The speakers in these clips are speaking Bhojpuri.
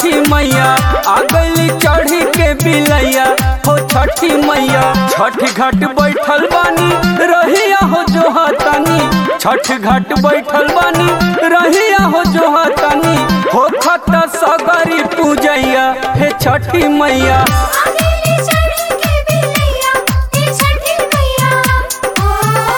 छठी मैया आ गईली चढ़ी के बिलैया हो छठी मैया छठ घाट बैठल बानी रहिया हो जो हतानी छठ घाट बैठल बानी रहिया हो जो हतानी हो खत सगरी पूजैया हे छठी मैया आगेली चढ़ी के बिलैया ए छठी मैया ओ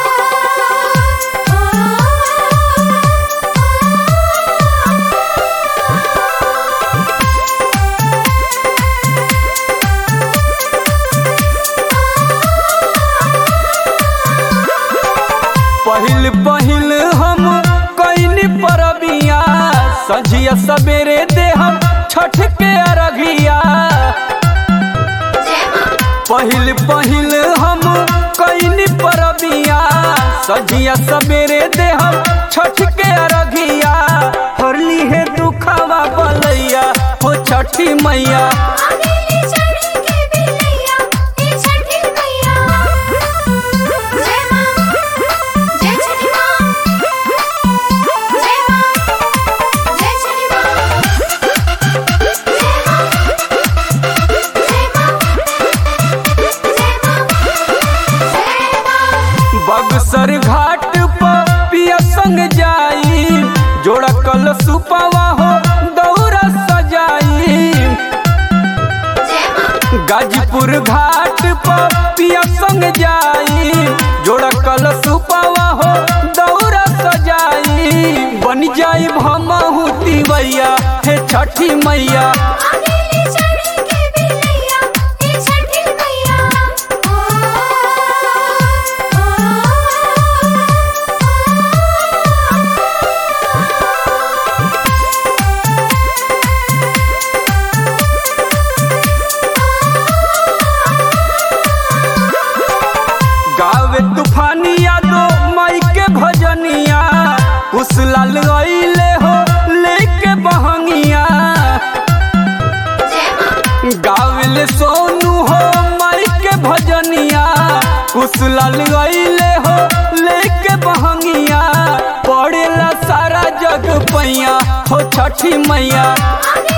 पहिल पहिल हम कैनी परबिया सझिया सवेरे दे हम छठ के अरघिया पहिल पहिल हम कैनी परबिया सझिया सवेरे दे हम छठ के अरघिया हरली है दुखवा बलैया हो छठी मैया आगेली चढ़ी के बिलैया ए छठी मैया जय मां जय छठी मां जय मां जय छठी मां जय मां जय मां जय मां बगसर घाट पर पिया संग जाई जोड़ा कल सुपवा हो दौरा सजाई जय मां गाजीपुर घाट पर पिया संग जाई जोड़ा कल सुपवा हो दौरा सजाई बन जाई भमहू तिवैया हे छठी मैया आगेली चढ़ी के बिलैया ए छठी मैया ओ गावे तूफानिया दो माई के भजनिया उस लाल अइले हो लेके बहंगिया जय मां गावले सोनू हो माई के भजनिया कुछ लाल गईले हो लेके बहंगिया पड़ेला सारा जग पैया हो छठी मैया आगे